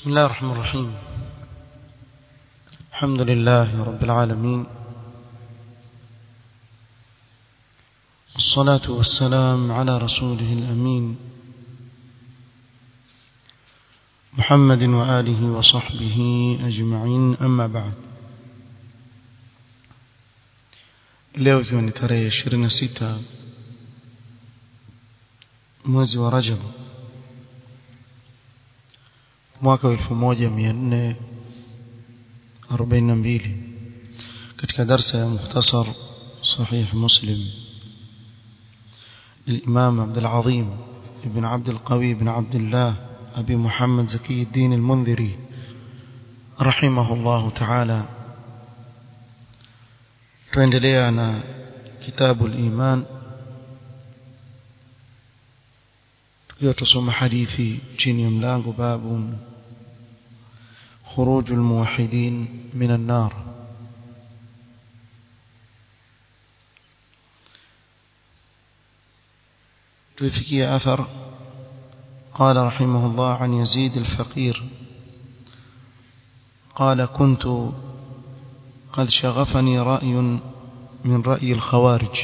بسم الله الرحمن الرحيم الحمد لله رب العالمين والصلاة والسلام على رسوله الأمين محمد وآله وصحبه أجمعين أما بعد leo ikiwa ni tarehe 26 mwezi wa Rajab mwaka wa 1442 katika darsa ya mukhtasar sahih muslim للإمام عبد العظيم ابن عبد القوي بن عبد الله أبي محمد زكي الدين المنذري رحمه الله تعالى tuendelea na kitabu al-iman tukiwa tusoma hadithi chini ya mlango babu خروج الموحدين من النار تفكي أثر قال رحمه الله عن يزيد الفقير قال كنت قد شغفني رأي من رأي الخوارج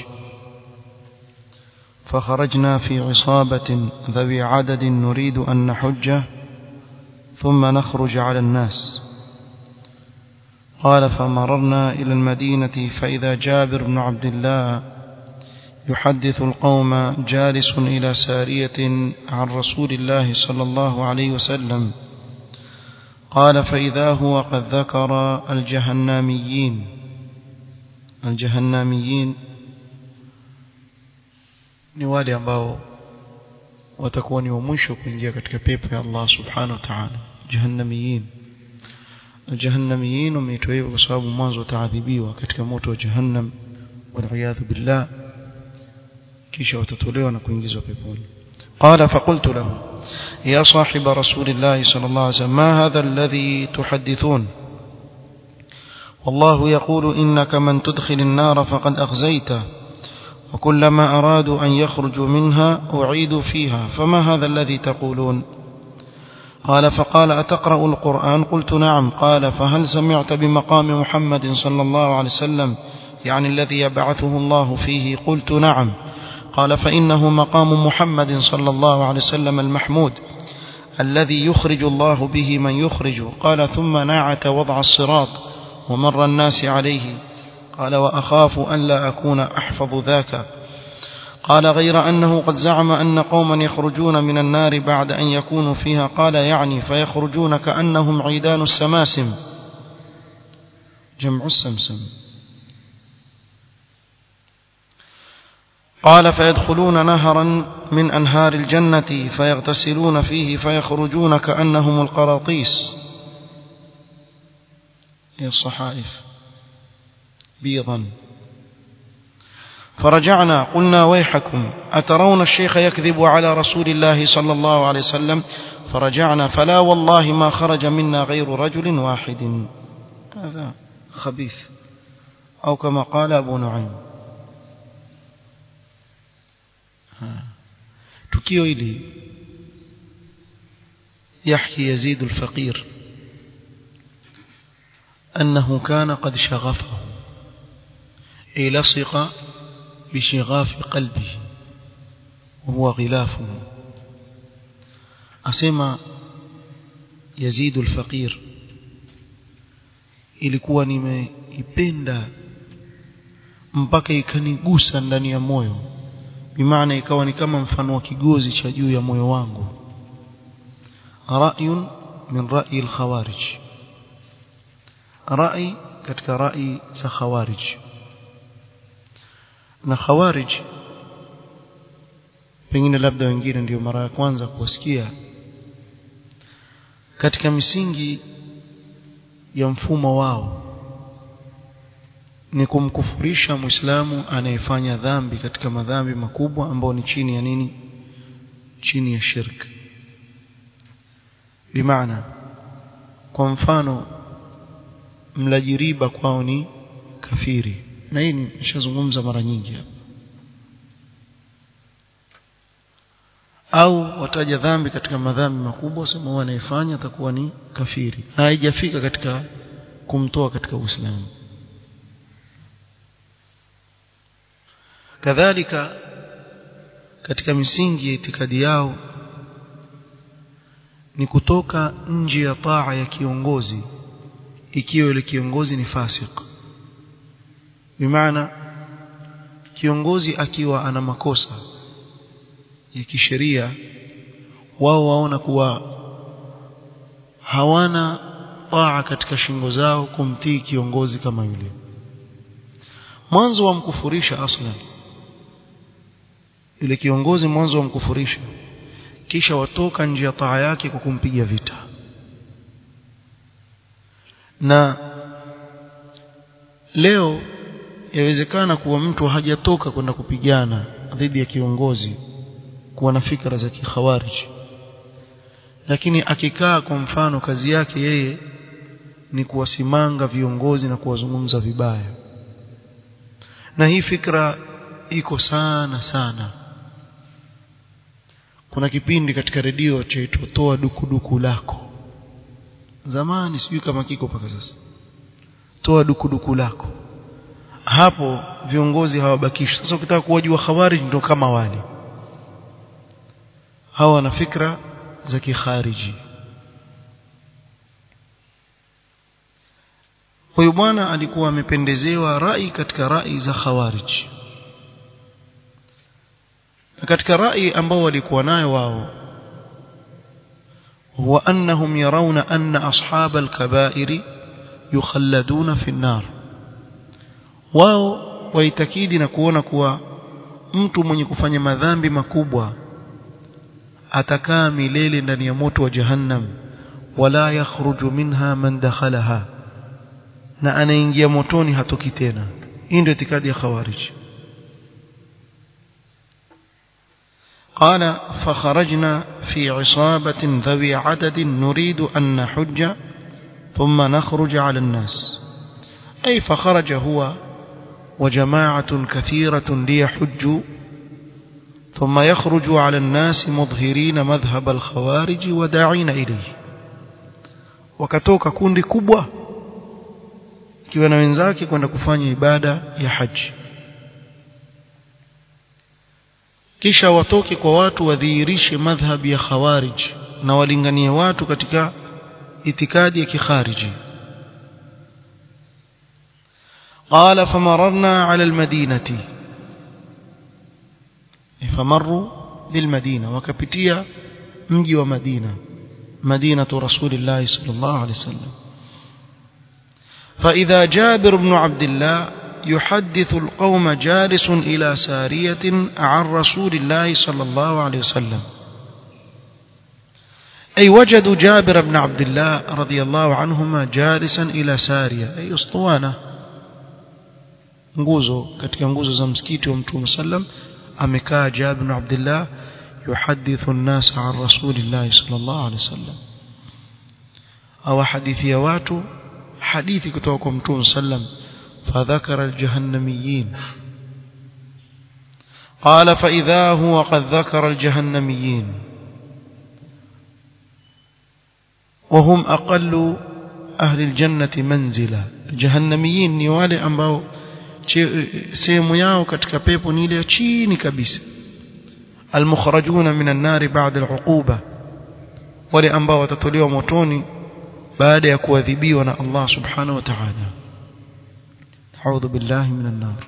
فخرجنا في عصابة ذوي عدد نريد أن نحج ثم نخرج على الناس قال فمررنا إلى المدينة فإذا جابر بن عبد الله يحدث القوم جالس إلى سارية عن رسول الله صلى الله عليه وسلم قال فإذا هو قد ذكر الجهنميين الجهنميين ni wale ambao watakuwa ni wa mwisho kuingia katika pepo ya Allah subhanahu wa ta'ala jahannamiyin jahannamiyin wameitwa hivyo kwa sababu mwanzo wataadhibiwa katika moto wa jahannam wal billah kisha watatolewa na kuingizwa peponi قال فقلت له يا صاحب رسول الله صلى الله عليه وسلم ما هذا الذي تحدثون والله يقول إنك من تدخل النار فقد أخزيته وكلما أرادوا أن يخرجوا منها أعيدوا فيها فما هذا الذي تقولون قال فقال أتقرأ القرآن قلت نعم قال فهل سمعت بمقام محمد صلى الله عليه وسلم يعني الذي يبعثه الله فيه قلت نعم قال فإنه مقام محمد صلى الله عليه وسلم المحمود الذي يخرج الله به من يخرج قال ثم ناعت وضع الصراط ومر الناس عليه قال وأخاف أن لا أكون أحفظ ذاك قال غير أنه قد زعم أن قوما يخرجون من النار بعد أن يكونوا فيها قال يعني فيخرجون كأنهم عيدان السماسم جمع السمسم قال فيدخلون نهرا من أنهار الجنة فيغتسلون فيه فيخرجون كأنهم القراطيس هي الصحائف بيضا فرجعنا قلنا ويحكم أترون الشيخ يكذب على رسول الله صلى الله عليه وسلم فرجعنا فلا والله ما خرج منا غير رجل واحد هذا خبيث أو كما قال أبو نعيم tukio hili يحكي يزيد الفقير أنه كان قد شغفه أي لصق بشغاف قلبه وهو غلافه أسمى يزيد الفقير ilikuwa nimeipenda mpaka ikanigusa ndani ya moyo bimaana ikawa ni kama mfano wa kigozi cha juu ya moyo wangu ra'yun min ra'i al-khawarij ra'i katika ra'i za khawarij na khawarij pengine labda wengine ndio mara ya kwanza kuwasikia katika misingi ya mfumo wao ni kumkufurisha muislamu anayefanya dhambi katika madhambi makubwa ambao ni chini ya nini chini ya shirk bimaana kwa mfano mlaji riba kwao ni kafiri na hii nishazungumza mara nyingi hapa au wataja dhambi katika madhambi makubwa sema huwa anayefanya atakuwa ni kafiri na haijafika katika kumtoa katika Uislamu kadhalika katika misingi ya itikadi yao ni kutoka nje ya taa ya kiongozi ikiwa yule kiongozi ni fasik bimaana kiongozi akiwa ana makosa ya kisheria wao waona kuwa hawana taa katika shingo zao kumtii kiongozi kama yule mwanzo wamkufurisha aslan yule kiongozi mwanzo wamkufurisha kisha watoka nje ya taa yake kwa kumpiga vita na leo yawezekana kuwa mtu hajatoka kwenda kupigana dhidi ya kiongozi kuwa na fikra za kikhawarij lakini akikaa kwa mfano kazi yake yeye ni kuwasimanga viongozi na kuwazungumza vibaya na hii fikra iko sana sana kuna kipindi katika redio chaitwa toa dukuduku lako zamani sijui kama kiko mpaka sasa toa dukuduku lako hapo viongozi hawabakishi sasa ukitaka kuwajua khawarij ndio kama wale hawa wana fikra za kikhariji huyu bwana alikuwa amependezewa rai katika rai za khawarij na katika rai ambao walikuwa nayo wao huwa annahum yarawna anna ashab al-kaba'ir yukhalladuna fi an-nar wao waitakidi na kuona kuwa mtu mwenye kufanya madhambi makubwa atakaa milele ndani ya moto wa jahannam wala yakhruju minha man dakhalaha na anaingia motoni hatoki tena hii ndio itikadi ya khawarij قال فخرجنا في عصابة ذوي عدد نريد أن نحج ثم نخرج على الناس أي فخرج هو وجماعة كثيرة ليحجوا ثم يخرج على الناس مظهرين مذهب الخوارج وداعين إليه wakatoka kundi kubwa ikiwa na wenzake kwenda kufanya ibada ya haji kisha watoke kwa watu wadhihirishe madhhabi ya khawarij na walinganie watu katika itikadi ya kikhariji قال فمررنا على المدينة فمروا بالمدينة وكبتيا مجي ومدينة مدينة رسول الله صلى الله عليه وسلم فإذا جابر بن عبد الله يحدث القوم جالس إلى سارية عن رسول الله صلى الله عليه وسلم أي وجدوا جابر بن عبد الله رضي الله عنهما جالسا إلى سارية أي أسطوانة nguzo katika nguzo za msikiti wa mtume sallam amekaa Jabir bin Abdullah yuhadithu an-nas an rasulillah sallallahu alaihi wasallam au hadithia watu hadithi kutoka kwa mtume sallam فذكر الجهنميين قال فإذا هو قد ذكر الجهنميين وهم أقل أهل الجنة منزلا الجهنميين ni wale ambao sehemu yao katika pepo ni ile ya chini kabisa almukhrajuna minan nari ba'da al'uquba wale ambao watatolewa motoni baada ya kuadhibiwa na Allah subhanahu wa ta'ala أعوذ بالله من النار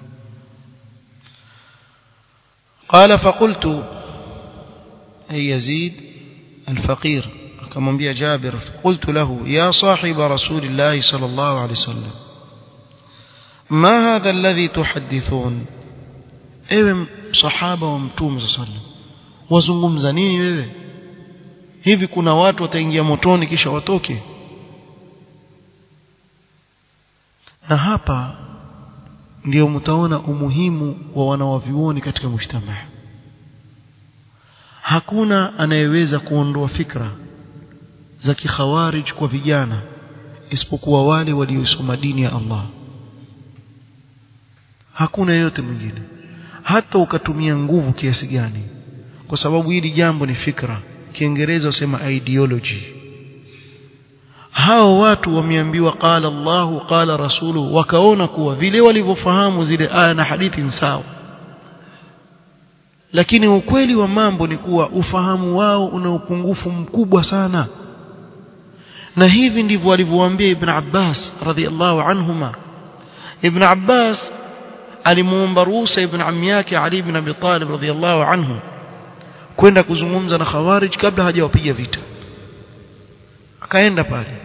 قال فقلت أي يزيد الفقير كما بيا جابر قلت له يا صاحب رسول الله صلى الله عليه وسلم ما هذا الذي تحدثون ewe sahaba wa mtume saa sallam wazungumza nini wewe hivi kuna watu wataingia motoni kisha watoke na hapa ndio mtaona umuhimu wa wanawavyuoni katika mujtamaa hakuna anayeweza kuondoa fikra za kikhawarij kwa vijana isipokuwa wale waliosoma dini ya Allah hakuna yeyote mwingine hata ukatumia nguvu kiasi gani kwa sababu hili jambo ni fikra kiingereza wasema ideology hao watu wameambiwa qala Allahu qala rasulu wakaona kuwa vile walivyofahamu zile aya na hadithi ni sawa lakini ukweli wa mambo ni kuwa ufahamu wao una upungufu mkubwa sana na hivi ndivyo alivyowaambia Ibn Abbas radhiallahu anhuma Ibn Abbas alimuomba ruhusa Ibn ammi yake Ali ibn Abi Talib radhiallahu anhu kwenda kuzungumza na Khawarij kabla hajawapiga vita akaenda pale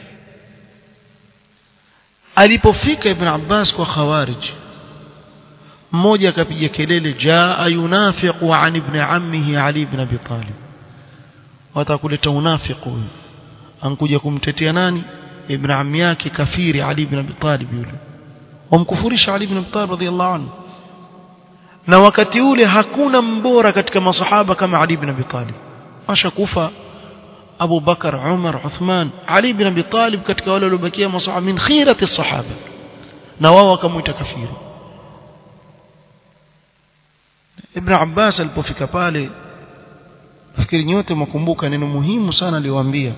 alipofika Ibn Abbas kwa Khawarij mmoja akapiga kelele jaa yunafiqu an ibn ammihi Ali ibn Abi Talib watakuleta unafiqu huyu ankuja kumtetea nani ibn ammi yake kafiri Ali ibn Abi Talib yule wamkufurisha Ali ibn Abi Talib radhiyallahu anhu na wakati ule hakuna mbora katika masahaba kama Ali ibn Abi Talib ashakufa Abu Bakar Umar Uthman Ali ibn Abi Talib katika wale waliobakia masahaba min khirati sahaba na wao wakamuita kafiri Ibn Abbas alipofika pale nafikiri nyote mwakumbuka neno muhimu sana aliwaambia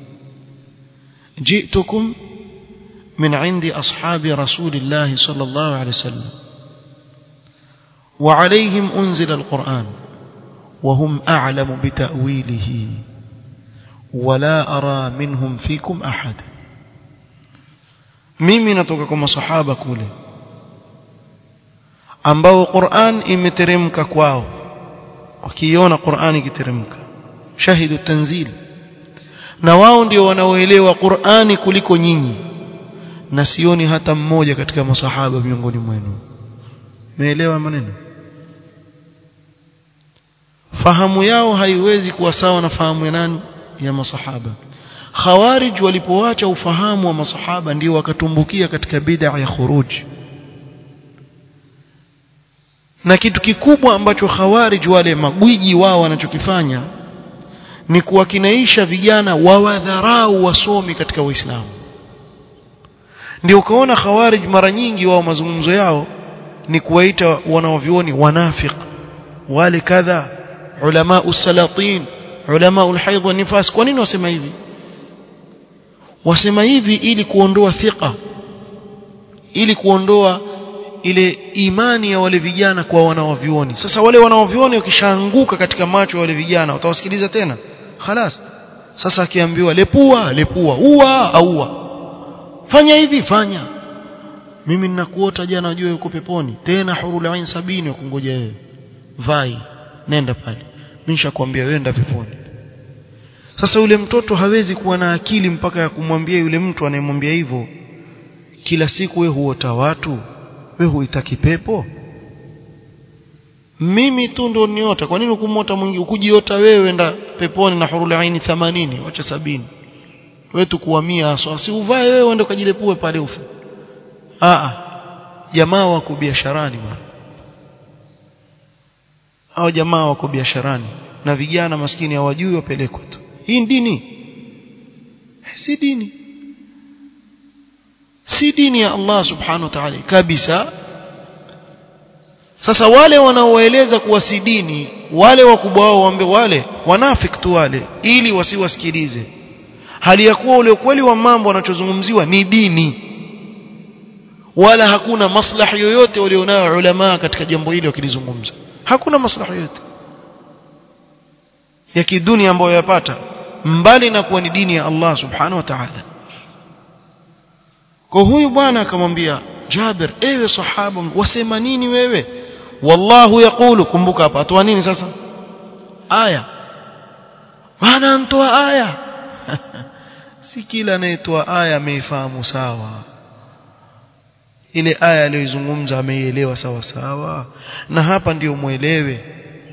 جئتكم من عند أصحاب رسول الله صلى الله عليه وسلم وعليهم أنزل القرآن وهم أعلم بتأويله ولا أرى منهم فيكم أحد mimi natoka kwa masahaba kule ambao Qur'an imeteremka kwao wakiona Qur'an ikiteremka shahidu tanzil na wao ndio wanaoelewa Qur'ani kuliko nyinyi na sioni hata mmoja katika masahaba miongoni mwenu meelewa maneno fahamu yao haiwezi kuwa sawa na fahamu ya nani ya masahaba khawarij walipoacha ufahamu wa masahaba ndio wakatumbukia katika bid'a ya khuruj na kitu kikubwa ambacho khawarij wale magwiji wao wanachokifanya ni kuwakinaisha vijana wawadharau wasomi katika Uislamu ndio ukaona khawarij mara nyingi wao mazungumzo yao ni kuwaita wanaovioni wanafiq wale kadha ulama usalatin ulama ulhaidh wa nifas kwa nini wasema hivi wasema hivi ili kuondoa thika ili kuondoa ile imani ya wale vijana kwa wanaovioni sasa wale wanaovioni wakishaanguka katika macho ya wale vijana watawasikiliza tena khalas sasa akiambiwa lepua lepua ua aua fanya hivi fanya mimi ninakuota jana najua yuko peponi tena hurul ain sabini wakungoja wewe vai nenda pale mimi nishakwambia wenda peponi sasa yule mtoto hawezi kuwa na akili mpaka ya kumwambia yule mtu anayemwambia hivyo kila siku we huota watu we huitaki pepo mimi tu ndo niota kwa nini ukumota mwingi ukujiota wewe enda peponi na hurul aini 80 wacha sabini wewe tukuhamia so si uvae wewe uende ukajilepue pale ufe a jamaa wako biasharani bwana hao jamaa wako biasharani na vijana maskini hawajui wapelekwa tu hii dini si dini si dini ya Allah subhanahu wa ta'ala kabisa sasa wale wanaoeleza kuwa si dini wale wakubwa wao waambe wale wanafiki tu wale ili wasiwasikilize hali ya kuwa ule ukweli wa mambo wanachozungumziwa ni dini wala hakuna maslahi yoyote walionayo ulama katika jambo hili wakilizungumza hakuna maslahi yoyote ya kidunia ambayo yapata mbali na kuwa ni dini ya Allah subhanahu wa ta'ala kwa huyu bwana akamwambia Jabir ewe sahaba wasema nini wewe wallahu yaqulu kumbuka hapa atoa nini sasa aya bwana mtoa aya si kila anayetoa aya ameifahamu sawa ile aya aliyoizungumza ameielewa sawa sawa na hapa ndiyo muelewe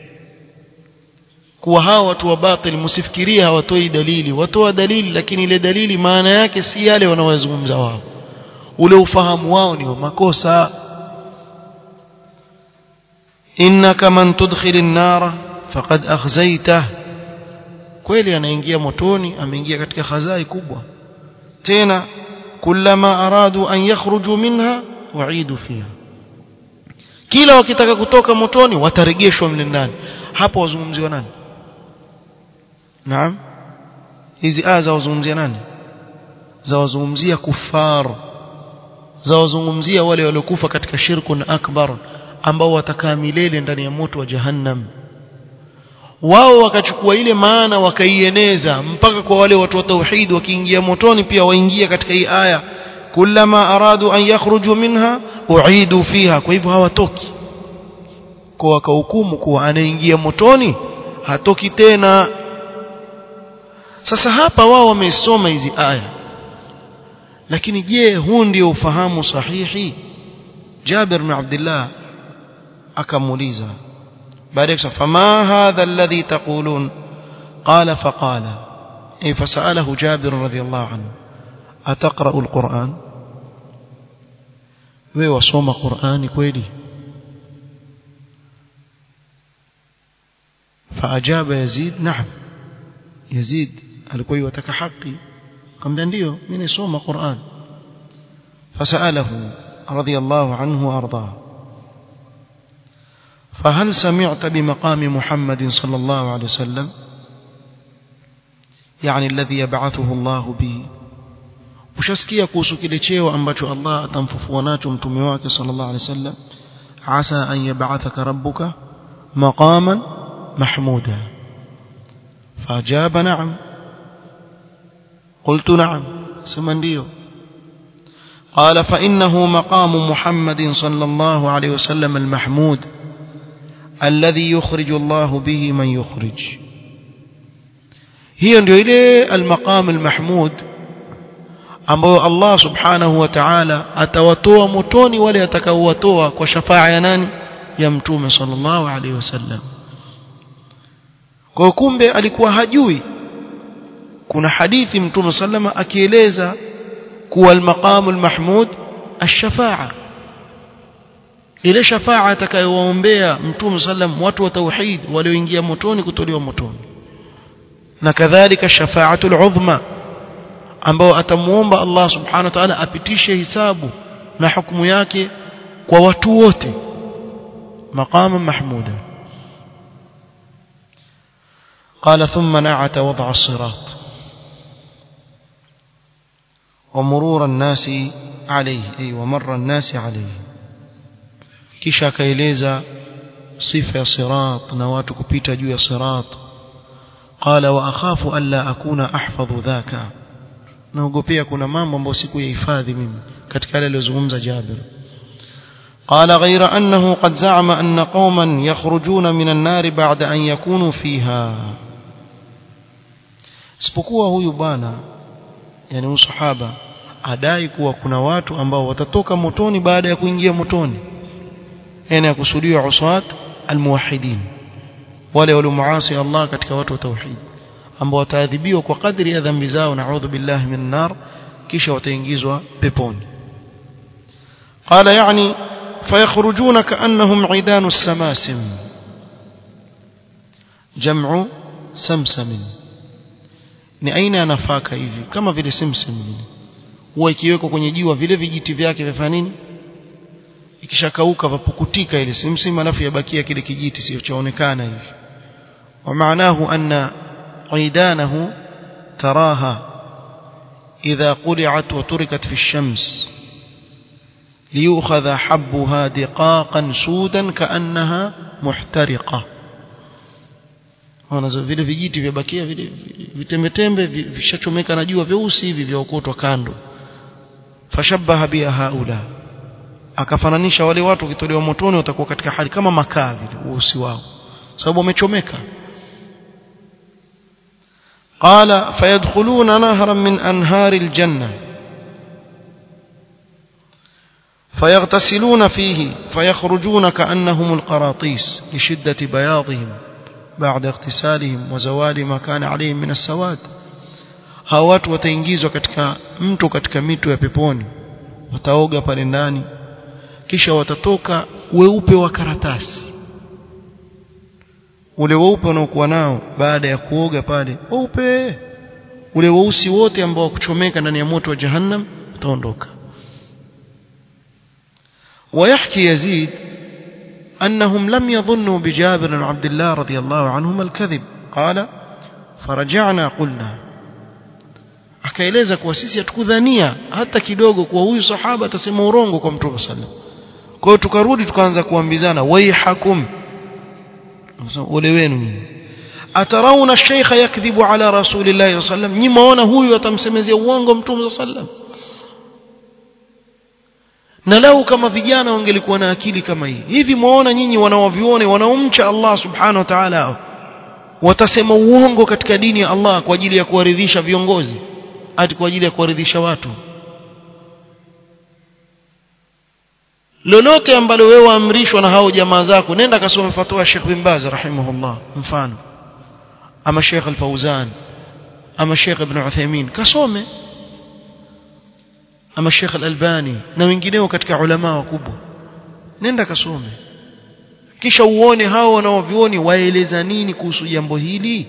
kuwa hawa watu wa batil msifikirie hawatoi dalili watoa dalili lakini ile dalili maana yake si yale wanaozungumza wao ule ufahamu wao ni makosa innaka man tudkhilin nara faqad akhzaytah kweli anaingia motoni ameingia katika khazai kubwa tena kullama aradu an yakhruju minha waidu fiha kila wakitaka kutoka motoni watarejeshwa mle ndani hapo wazungumziwa nani naam hizi aya za wazungumzia nani za wazungumzia kufar za wazungumzia wale waliokufa katika shirkun akbar ambao watakaa milele ndani ya moto wa jahannam wao wakachukua ile maana wakaieneza mpaka kwa wale watu wa tauhid wakiingia motoni pia waingia katika hii aya kullama aradu an yakhruju minha uidu fiha kwa hivyo hawatoki kwa wakahukumu kuwa anaingia motoni hatoki tena sasa hapa wao wamesoma hizi aya lakini je huu ndio ufahamu sahihi Jabir bin Abdullah akamuuliza baada ya fama hadha alladhi taqulun qala faqala ay fasalahu Jabir radhiyallahu anhu ataqra alquran wewe wasoma qurani kweli فأجاب يزيد نعم يزيد alikuwa yataka haki akamwambia ndio mimi nisoma Qur'an fasalahu radiyallahu anhu warda فهل سمعت بمقام محمد صلى الله عليه وسلم يعني الذي يبعثه الله به ushasikia kuhusu kile cheo ambacho Allah atamfufua nacho mtume wake sallallahu alaihi wasallam asa an yab'athaka rabbuka maqaman mahmuda fajaba na'am قلت نعم سمنديو قال فإنه مقام محمد صلى الله عليه وسلم المحمود الذي يخرج الله به من يخرج هي ndio ile المقام المحمود ambayo Allah subhanahu wa ta'ala atawatoa motoni wale atakaowatoa kwa shafaa ya nani ya mtume sallallahu alaihi wasallam kwa kumbe alikuwa hajui kuna hadithi mtume sallama akieleza kuwa al-maqamul mahmud ash-shafa'a ile shafa'a atakayowaombea mtume sallam watu wa tauhid walioingia motoni kutolewa motoni na kadhalika shafa'atul udhma ambao atamuomba Allah subhanahu wa ta'ala apitishe hisabu na hukumu yake kwa watu wote maqama mahmuda قال ثم نعت وضع الصراط ومرور الناس عليه أي ومر الناس عليه kisha akaeleza sifa ya sirat na watu kupita juu ya sirat qala wa akhafu alla akuna ahfadhu dhaka naogopea kuna mambo ambayo sikuyahifadhi mimi katika yale aliyozungumza Jabir قال غير أنه قد زعم أن قوما يخرجون من النار بعد أن يكونوا فيها isipokuwa huyu bwana yani huyu sahaba adai kuwa kuna watu ambao watatoka motoni baada ya kuingia motoni yani yakusudiwa uswat almuwahidin wale waliomuasi Allah katika watu wa tauhid ambao wataadhibiwa kwa kadri ya dhambi zao naudhu billahi min nar kisha wataingizwa peponi qala yani فيخرجون كأنهم عيدان السماسم جمع سمسم ni aina ya nafaka hivi kama vile simsim vile huwa ikiwekwa kwenye jiwa vile vijiti vyake vifanya nini ikishakauka vapukutika ile simsim alafu yabakia kile kijiti sio chaonekana hivi wa maanahu anna aidanahu taraha idha quli'at wa turikat fi ash-shams liyukhadha habbuha diqaqan sudan kaannaha muhtariqa wanazo vile vijiti vyabakia vile vitembetembe vishachomeka na jua vyeusi hivi vyaokotwa kando fashabaha biha haula akafananisha wale watu wakitolewa motoni watakuwa katika hali kama makaa vile usi wao sababu wamechomeka قال فيدخلون نهرا من أنهار الجنة فيغتسلون فيه فيخرجون كأنهم القراطيس لشدة بياضهم بعد اغتسالهم وزوال ما كان عليهم من السواد hao watu wataingizwa katika mto katika mito ya peponi wataoga pale ndani kisha watatoka weupe wa karatasi ule weupe unaokuwa nao baada ya kuoga pale weupe ule weusi wote ambao kuchomeka ndani ya moto wa jahannam utaondoka ويحكي يزيد أنهم لم يظنوا بجابر وعبد الله رضي الله عنهما الكذب قال فرجعنا قلنا akaeleza kuwa sisi hatukudhania hata kidogo kuwa huyu sahaba atasema urongo kwa mtume sallam kwa hiyo tukarudi tukaanza kuambizana waihakum ole wenu atarauna sheikha yakdhibu ala rasulillahi sallam nyi maona huyu atamsemezea uongo mtume sallam na lau kama vijana wangelikuwa na akili kama hii hivi mwaona nyinyi wanaovione wanaomcha Allah subhanahu wa ta'ala watasema uongo katika dini ya Allah kwa ajili ya kuwaridhisha viongozi ati kwa ajili ya kuwaridhisha watu lolote ambalo wewe waamrishwa na hao jamaa zako nenda kasome fatwa Sheikh bin Baz rahimahullah mfano ama Sheikh Al-Fauzan ama Sheikh Ibn Uthaymeen kasome ama Sheikh Al-Albani na wengineo katika ulama wakubwa nenda kasome kisha uone hao wanaovioni waeleza nini kuhusu jambo hili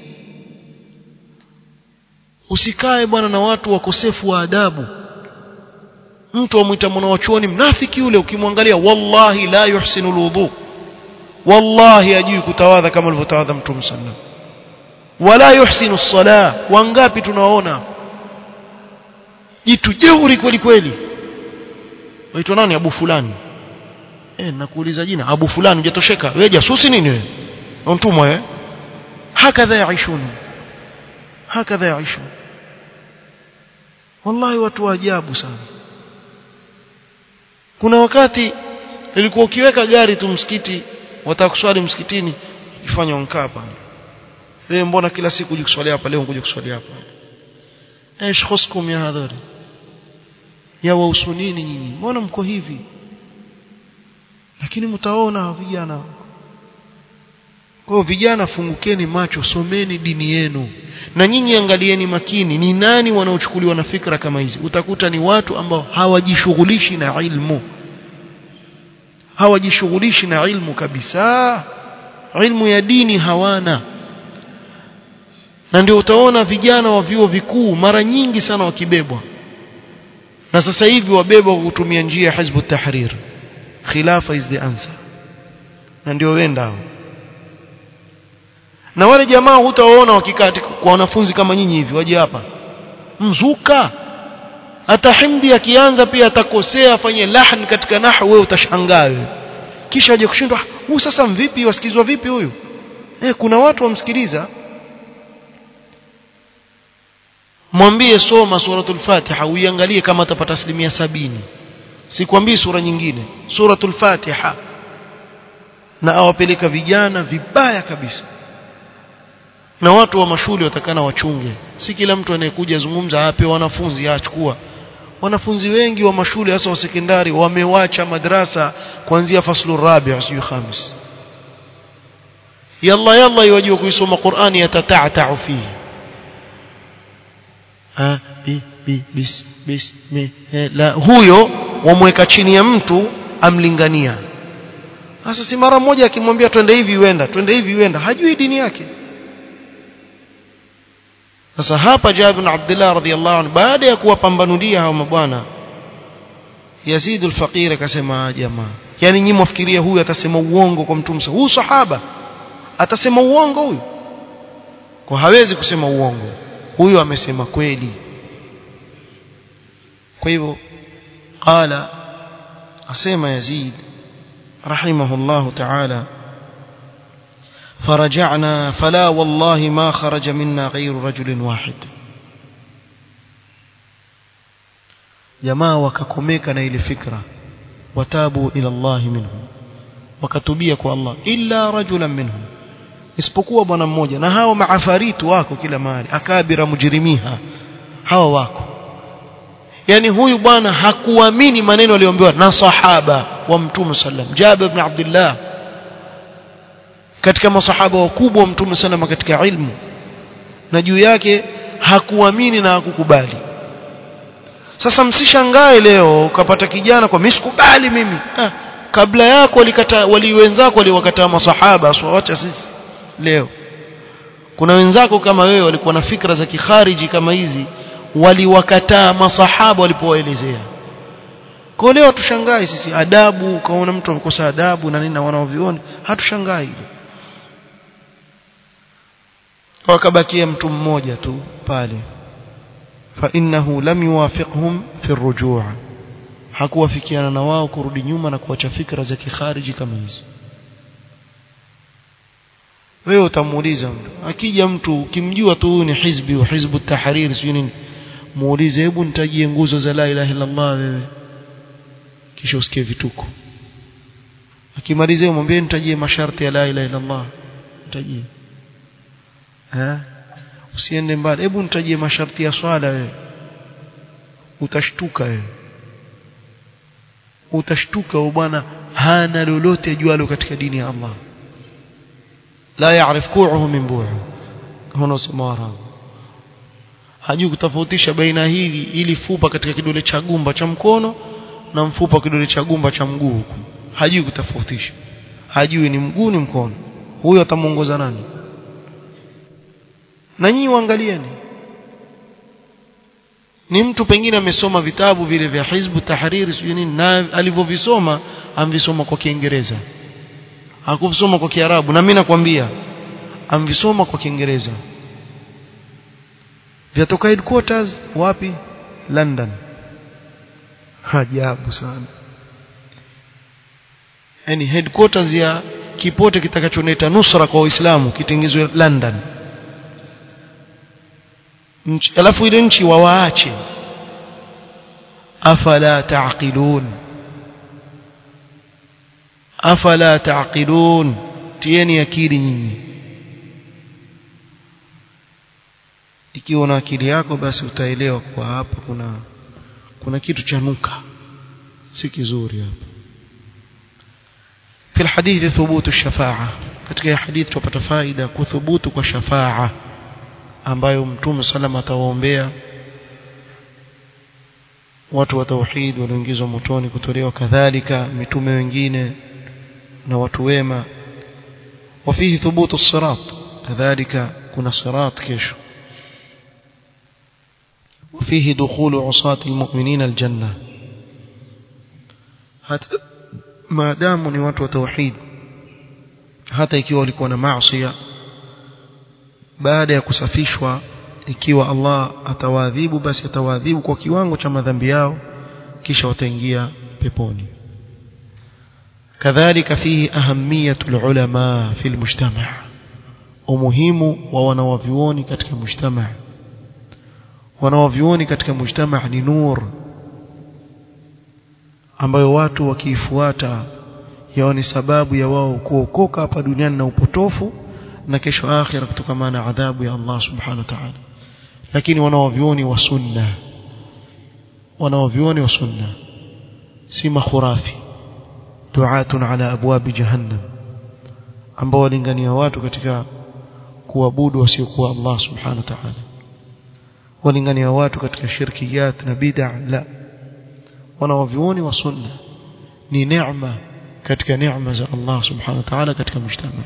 usikae bwana na watu wakosefu wa adabu mtu amwita mwanachuoni mnafiki yule ukimwangalia wallahi la yuhsinu alwudu wallahi ajui kutawadha kama alivyotawadha mtume sallam wala yuhsinu as-sala wangapi tunaona jitu jeuri kweli kweli waitwa nani abu fulani eh nakuuliza jina abu fulani hujatosheka wewe jasusi nini wewe mtumwa wewe hakadha yaishun hakadha yaishun wallahi watu wa ajabu sana kuna wakati ilikuwa ukiweka gari tu msikiti wataka kuswali msikitini ifanye onkaa hapa wewe mbona kila siku uje kuswali hapa leo ngoje kuswali hapa ايش خصكم يا هذول ya wausunini nyinyi mbona mko hivi lakini mtaona vijana kwa hiyo vijana fungukeni macho someni dini yenu na nyinyi angalieni makini ni nani wanaochukuliwa na fikra kama hizi utakuta ni watu ambao hawajishughulishi na ilmu hawajishughulishi na ilmu kabisa ilmu ya dini hawana na ndio utaona vijana wa vyuo vikuu mara nyingi sana wakibebwa na sasa hivi wabebwa kwa kutumia njia ya hizbu tahrir khilafa is the answer na ndio wenda hao na wale jamaa hutawaona wakikaa kwa wanafunzi kama nyinyi hivi waje hapa mzuka hata himdi akianza pia atakosea afanye lahn katika nahwu wewe utashangaa wewe kisha aje kushindwa huyu sasa mvipi wasikizwa vipi huyu eh kuna watu wamsikiliza mwambie soma suratul fatiha uiangalie kama atapata asilimia sabini sikwambii sura nyingine suratul fatiha na awapeleka vijana vibaya kabisa na watu wa mashule watakana wachunge si kila mtu anayekuja zungumza ape wanafunzi achukua wanafunzi wengi wa mashule hasa wa sekondari wamewacha madrasa kuanzia faslu rabi' sio khamis yalla yalla yajua kuisoma Qur'ani yatata'ta'u fihi ha bi bi bis bis me la huyo wamweka chini ya mtu amlingania sasa si mara moja akimwambia twende hivi uenda twende hivi uenda hajui dini yake sasa hapa Jabir bin Abdullah radhiyallahu anhu baada ya kuwapambanulia hao mabwana Yazid al-Faqir akasema jamaa yani nyinyi mwafikiria huyu atasema uongo kwa mtume huyu sahaba atasema uongo huyu kwa hawezi kusema uongo huyu amesema kweli kwa hivyo qala asema Yazid rahimahullah ta'ala فرجعنا فلا والله ما خرج منا غير رجل واحد jamaa wakakomeka na ile fikra watabu ila Allah minhum wakatubia kwa Allah illa rajulan minhum isipokuwa bwana mmoja na hao maafaritu wako kila mahali akabira mujrimiha hawa wako yani huyu bwana hakuamini maneno aliyoambiwa na sahaba wa mtume sallam Jabir ibn Abdullah katika masahaba wakubwa wa mtume sallam katika ilmu na juu yake hakuamini na hakukubali sasa msishangae leo ukapata kijana kwa mimi sikubali mimi ah, kabla yako walikata wali wenzako waliwakataa masahaba aswawacha sisi leo kuna wenzako kama wewe walikuwa na fikra za kikhariji kama hizi waliwakataa masahaba walipowaelezea kwa leo tushangai sisi adabu ukaona mtu amekosa adabu na nini na wanaovioni hatushangai hilo wakabakia mtu mmoja tu pale fa innahu lam yuwafiqhum fi rujuu hakuwafikiana na wao kurudi nyuma na kuacha fikra za kikhariji kama hizi wewe utamuuliza mtu akija mtu ukimjua tu huyu ni hizbi wa hizbu tahrir sio nini muulize hebu nitajie nguzo za la ilaha illa Allah wewe kisha usikie vituko akimaliza mwambie nitajie masharti ya la ilaha illa Allah nitajie eh usiende mbali hebu nitajie masharti ya swala wewe utashtuka wewe utashtuka bwana hana lolote jualo katika dini ya Allah la yaarif ku'uhu min bu'u hono samara hajui kutofautisha baina hili ili fupa katika kidole cha gumba cha mkono na mfupa kidole cha gumba cha mguu huku hajui kutofautisha hajui ni mguu ni mkono huyo atamuongoza nani na nyinyi waangalieni ni mtu pengine amesoma vitabu vile vya hizbu tahariri sijui nini na alivyovisoma amvisoma kwa kiingereza hakuvisoma kwa kiarabu na mimi nakwambia amvisoma kwa kiingereza vyatoka headquarters wapi London ajabu sana yani headquarters ya kipote kitakachoneta nusra kwa Uislamu kitengezwe London nchi alafu ile nchi wawaache afala taqilun afala taqilun tieni akili nyinyi ikiwa na akili yako basi utaelewa kwa hapa kuna kuna kitu cha nuka si kizuri hapa في الحديث ثبوت الشفاعة katika hadithi tupata faida kuthubutu kwa shafaa ambayo mtume salama atawaombea watu wa tauhid walioingizwa motoni kutolewa kadhalika mitume wengine na watu wema وفيه ثبوت الصراط كذلك كنا صراط كيشو وفيه دخول عصاة المؤمنين الجنة حتى ما داموا ni watu wa tauhid hata ikiwa walikuwa na maasiya baada ya kusafishwa ikiwa Allah atawaadhibu basi atawaadhibu kwa kiwango cha madhambi yao kisha wataingia peponi kadhalika fihi ahamiyatu ulama fi almujtama umuhimu wa wanawavyuoni katika mujtama wanawavyuoni katika mujtama ni nur ambayo watu wakiifuata yao ni sababu ya wao kuokoka hapa duniani na upotofu na kesho akhira kutokana na adhabu ya Allah subhanahu wa ta'ala lakini wanawavyuoni wa sunna wanawavyuoni wa sunna si makhurafi duatun ala abwabi jahannam ambao walingania watu katika kuabudu wasiokuwa Allah subhanahu wa ta'ala walingania watu katika shirkiyat na bid'a la wanawavyuoni wa sunna ni neema katika neema za Allah subhanahu wa ta'ala katika mujtama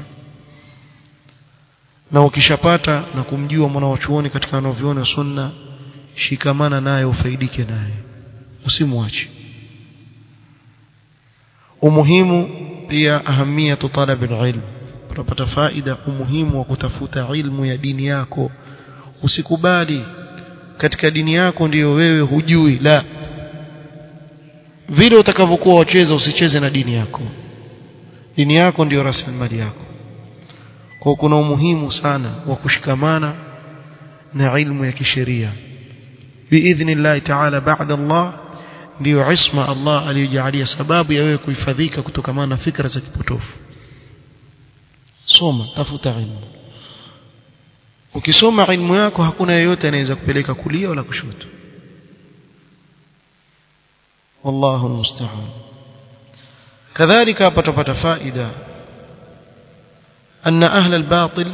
na ukishapata na kumjua mwanawachuoni katika wanavyuoni wa sunna shikamana naye ufaidike naye usimwache umuhimu pia ahamia talab ilm tunapata faida umuhimu wa kutafuta ilmu ya dini yako usikubali katika dini yako ndiyo wewe hujui la vile utakavyokuwa wacheza usicheze na dini yako dini yako ndiyo rasilimali yako kwa kuna umuhimu sana wa kushikamana na ilmu ya kisheria biidhnillah ta'ala ba'da Allah ndiyo isma Allah aliyojalia sababu ya wewe kuhifadhika kutokana na fikra za kipotofu soma tafuta ilmu ukisoma ilmu yako hakuna yeyote anaweza kupeleka kulia wala kushoto wallahu almusta'an kadhalika hapa tupata faida أن أهل الباطل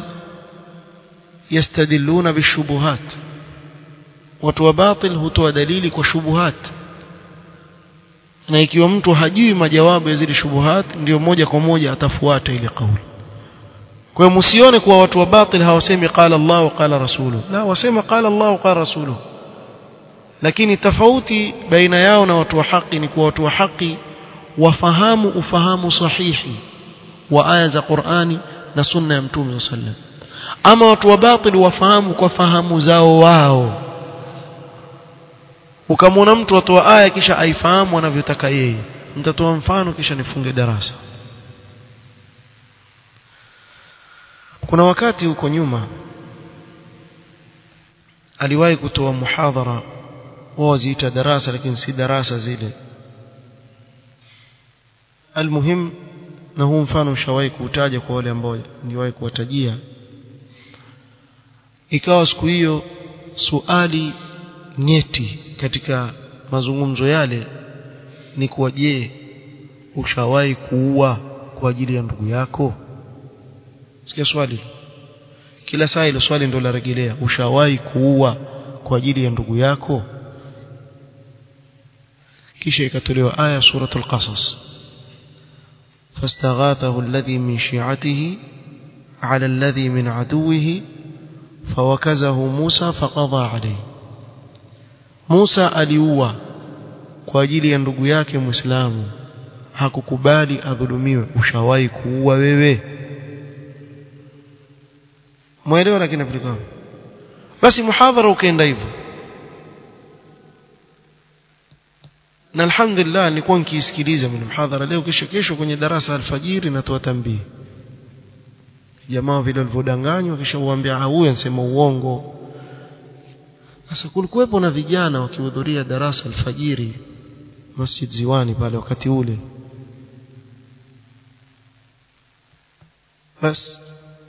يستدلون بالشبهات watu batil hutoa dalili kwa shubuhat na ikiwa mtu hajui majawabu ya zile shubuhat ndio moja kwa moja atafuata ile kauli kwa hiyo msione kuwa watu wa batil hawasemi qala Allah wa qala rasuluhu la wasema qala Allah wa qala rasuluhu lakini tofauti baina yao na watu wa haki ni kuwa watu wa haki wafahamu ufahamu sahihi wa aya za Qur'ani na sunna ya Mtume sallam ama watu wa batili wafahamu kwa fahamu zao wao ukamwona mtu atoa aya kisha aifahamu anavyotaka yeye nitatoa mfano kisha nifunge darasa kuna wakati huko nyuma aliwahi kutoa muhadhara wao ziita darasa lakini si darasa zile almuhim na huu mfano ushawahi kuutaja kwa wale ambao niliwahi kuwatajia ikawa siku hiyo suali nyeti katika mazungumzo yale ni kuwa je ushawahi kuua kwa ajili ya ndugu yako sikia swali kila saa ile swali ndio larejelea ushawahi kuua kwa ajili ya ndugu yako kisha ikatolewa aya suratul qasas فاستغاثه الذي من شيعته على الذي من عدوه فوكزه موسى فقضى عليه موسى aliua kwa ajili ya ndugu yake Muislamu hakukubali adhulumiwe ushawahi kuua wewe mwelewa lakini aplikao basi muhadhara ukaenda hivyo na alhamdulillah nilikuwa nikisikiliza mimi mhadhara leo kesho kesho kwenye darasa alfajiri natoa tambii jamaa vile walivyodanganywa kisha uambia huyu anasema uongo sasa kulikuwepo na vijana wakihudhuria darasa alfajiri Masjid Ziwani pale wakati ule bas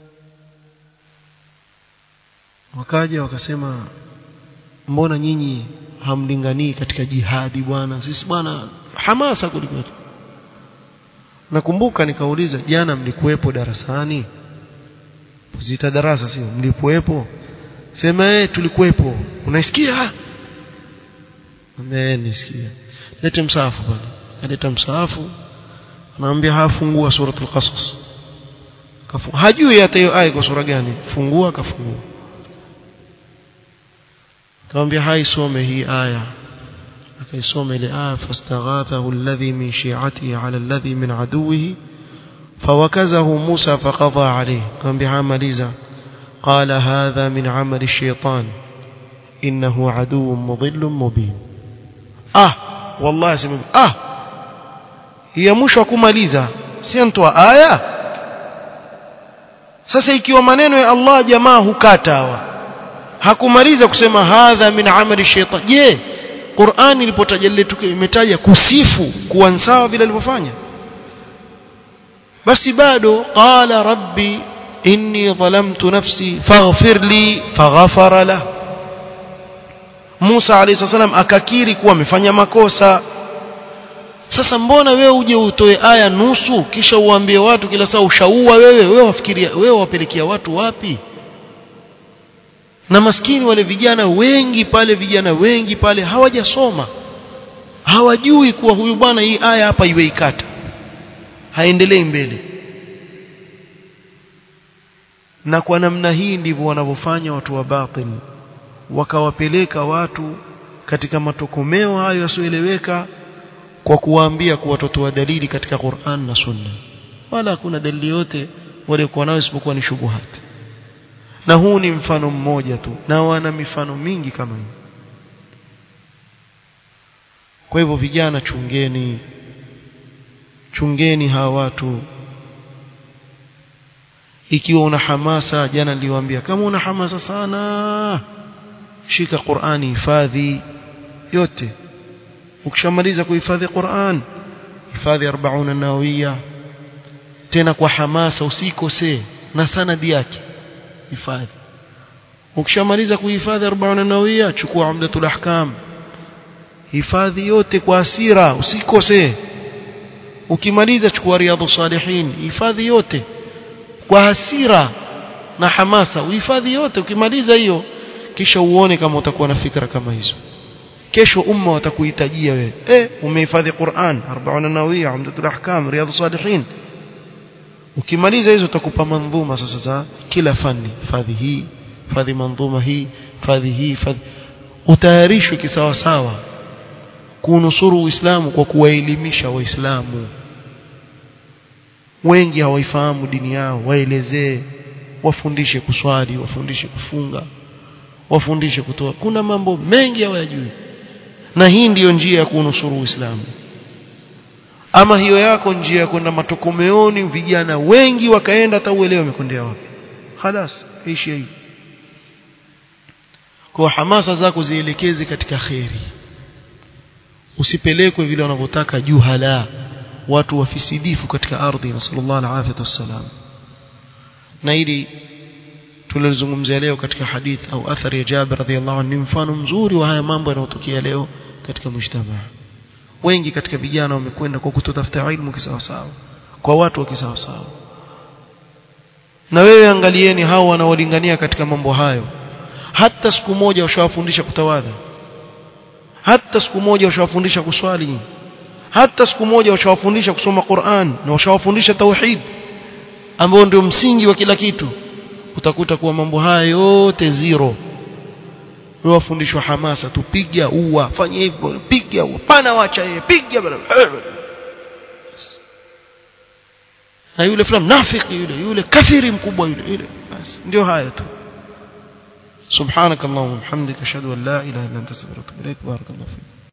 wakaja wakasema mbona nyinyi hamlinganii katika jihadi bwana sisi bwana hamasa kuliko nakumbuka nikauliza jana mlikuwepo darasani zita darasa sio mlikuwepo sema eh tulikuwepo unaisikia amenisikia lete msahafu bwana aleta msahafu anaambia hafungua suratul qasas hajui hata hiyo aya kwa sura gani fungua akafungua akamwambia haisome hii aya akaisoma ile aya fastaghathahu alladhi min shi'atihi ala alladhi min aduwihi fawakazahu Musa faqadha alayhi akamwambia hamaliza qala hadha min amali ash-shaytan innahu aduwwun mudhillun mubin ah wallahi sema ah ya mwisho kumaliza si mtoa aya sasa ikiwa maneno ya Allah jamaa hukata hawa hakumaliza kusema hadha min amali shaitan je Qur'an ilipotaja imetaja kusifu kuwa sawa vile alivyofanya basi bado qala rabbi inni dhalamtu nafsi faghfir li faghfara la Musa alayhi salam akakiri kuwa amefanya makosa sasa mbona wewe uje utoe aya nusu kisha uambie watu kila saa ushaua wewe wewe wafikiria wewe wapelekea watu wapi na maskini wale vijana wengi pale vijana wengi pale hawajasoma hawajui kuwa huyu bwana hii aya hapa iwe ikata haendelei mbele na kwa namna hii ndivyo wanavyofanya watu wa batil wakawapeleka watu katika matokomeo hayo yasioeleweka kwa kuwaambia kuwa watoto wa dalili katika Qur'an na Sunna wala hakuna dalili yote waliokuwa nayo isipokuwa ni shubuhati na huu ni mfano mmoja tu na wana mifano mingi kama hii kwa hivyo vijana chungeni chungeni hawa watu ikiwa una hamasa jana niliwaambia kama una hamasa sana shika Qur'ani hifadhi yote ukishamaliza kuhifadhi Qur'an hifadhi 40 nawawiya tena kwa hamasa usikose na sanadi yake hifadhi ukishamaliza kuhifadhi 40 nawawiya chukua umdatul ahkam hifadhi yote kwa asira usikose ukimaliza chukua riyadhus salihin hifadhi yote kwa hasira na hamasa uhifadhi yote ukimaliza hiyo kisha uone kama utakuwa na fikra kama hizo kesho umma watakuhitajia wewe eh umehifadhi Qur'an 40 nawiya umdatul ahkam riyadhus salihin ukimaliza hizo utakupa mandhuma sasa za kila fani fadhi hii fadhi mandhuma hii fadhi hii fadhi utayarishwe kisawasawa kunusuru Uislamu kwa kuwaelimisha Waislamu wengi hawaifahamu dini yao waelezee wafundishe kuswali wafundishe kufunga wafundishe kutoa kuna mambo mengi hawayajui na hii ndiyo njia ya kunusuru Uislamu ama hiyo yako njia ya kwenda matokomeoni vijana wengi wakaenda hata uelewe wamekondea wapi خلاص ishi hivi kwa hamasa zako zielekeze katika kheri usipelekwe vile wanavyotaka juhala watu wafisidifu katika ardhi nasallallahu alaihi wasallam na ili tulizungumzia leo katika hadith au athari ya Jabir radhiallahu anhu ni mfano mzuri wa haya mambo yanayotokea leo katika mujtamaa wengi katika vijana wamekwenda kwa kutotafuta ilmu kisawasawa kwa watu wa kisawasawa na wewe angalieni hao wanaolingania katika mambo hayo hata siku moja washawafundisha kutawadha hata siku moja washawafundisha kuswali hata siku moja washawafundisha kusoma Qur'an na washawafundisha tauhid ambao ndio msingi wa kila kitu utakuta kuwa mambo haya yote zero wewe wafundishwa hamasa tupiga ua fanya hivyo piga ua pana wacha yeye piga bana na yule fulani nafiki yule yule kafiri mkubwa yule yule basi ndio haya tu سبحانك اللهم وبحمدك اشهد ان لا اله الا انت استغفرك واتوب اليك بارك الله فيك